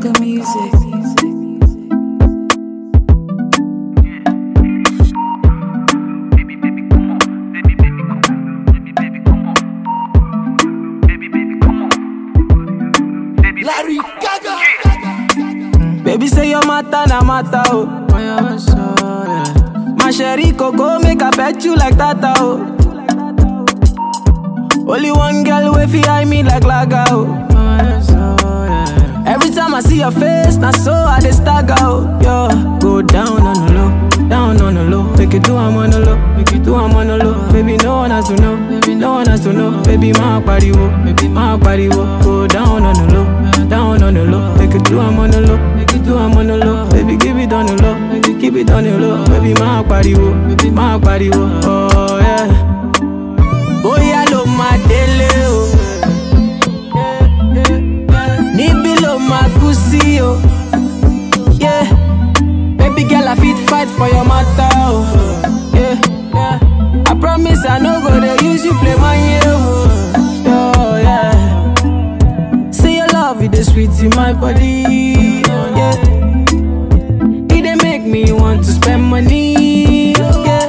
Gaga music. Larry Gaga. Baby say your matter na matter oh. My sherry coco make I pet you like tata oh. Only one girl way fi eye me like laga oh. Every time I see your face, na so I dey stagger oh. Yo, go down on the low, down on the low. Make it do I'm on the low, make it do I'm on the low. Baby no one has to know, baby no one has to know. Baby my body wo, baby my body wo. Go down on the low, down on the low. Make it do I'm on the low, make it do I'm on the low. Baby give it on the low, make it keep it on the low. Baby my body wo, baby my body wo. Oh yeah. Bóyá ló máa délé o. Níbí ló máa kú sí o. Yeah. Baby girl, I fit fight for your matter o. Yeah. I promise I no go dey use you play my oh. Oh, yeah. See your love, it is sweet in my body. Oh, yeah. It dey make me want to spend money. Oh, yeah.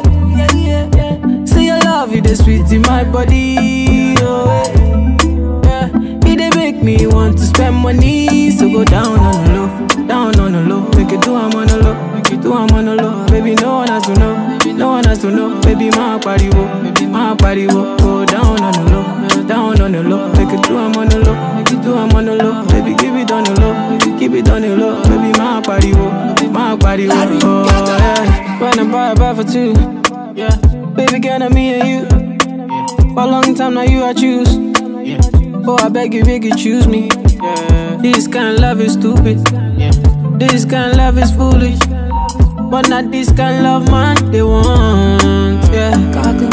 See your love, it is sweet in my body. Oh, yeah. It dey make me want to spend money. So go down on the low, down on the low. Make it do I'm on the low, make it do I'm on the low. Baby, no one has to know, no one has to know. Baby, my body wo, baby, my body wo. Go down on the low, down on the low. Make it do I'm on the low, make it do I'm on the low. Baby, give it on the low, make it keep it on the low. Baby, my body wo, my body wo. Oh, yeah. When I buy a buy for two, yeah. Baby, girl, I'm me and you. For a long time now, you I choose. Oh, I beg you, beg you, choose me. This kind of love is stupid. This kind of love is foolish. But not this kind of love, man, they want. Yeah. Gaga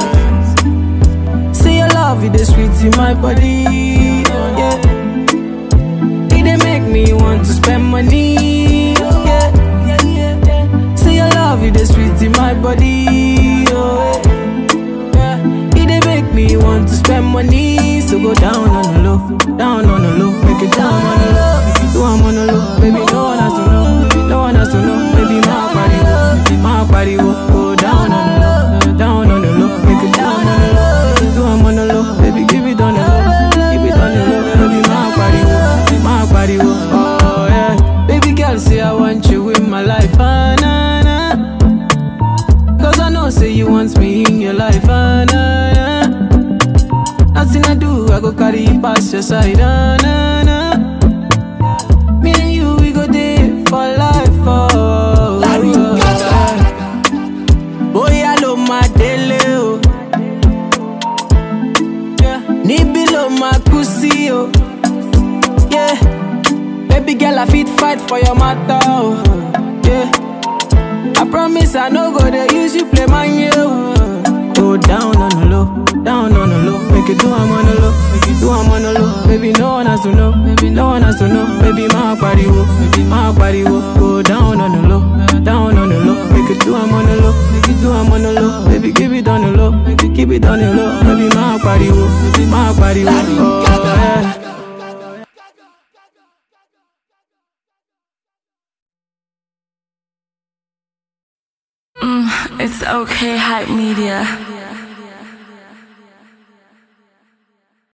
music. See your love, it is sweet in my body. Yeah. It dey make me want to spend money. Yeah. See your love, it is sweet in my body. Oh, yeah. It dey make me want to spend money. So go down on the low, down on the low, make it down on the low, make it do I'm on the low. Baby, no one has to know, no one has to know. Baby, my body, wo, my body, wo. go down on the low, down on the low, make it down on the low, make it do I'm on the low. Baby, give it on the low, keep it on the low. Baby, my body, wo, my body, wo. oh yeah. Baby girl, say I want you in my life, ah, nah, nah. Cause I know, say you want me in your life, ah, nah, nah. Nothing I do, I go carry you past your side, ah, nah, nah. Me and you, we go there for life, oh. Larry oh, Gaga. Bóyá ló máa délé o. Yeah. Níbí ló máa kú sí o. Yeah. Baby girl, I fit fight for your matter o. Yeah. I promise I no go dey use you play my yo. Go down on the low, down on the low. Make it do I'm on the low, make it do I'm on the low. Baby, no one has to know, baby, no one has to know. Baby, my body wo, baby, my body wo. Go down on the low, down on the low. Make it do I'm on the low, make it do I'm on the low. Baby, give it on the low, make it keep it on the low. Baby, my body wo, baby, my body wo. Oh, yeah. It's okay, hype media.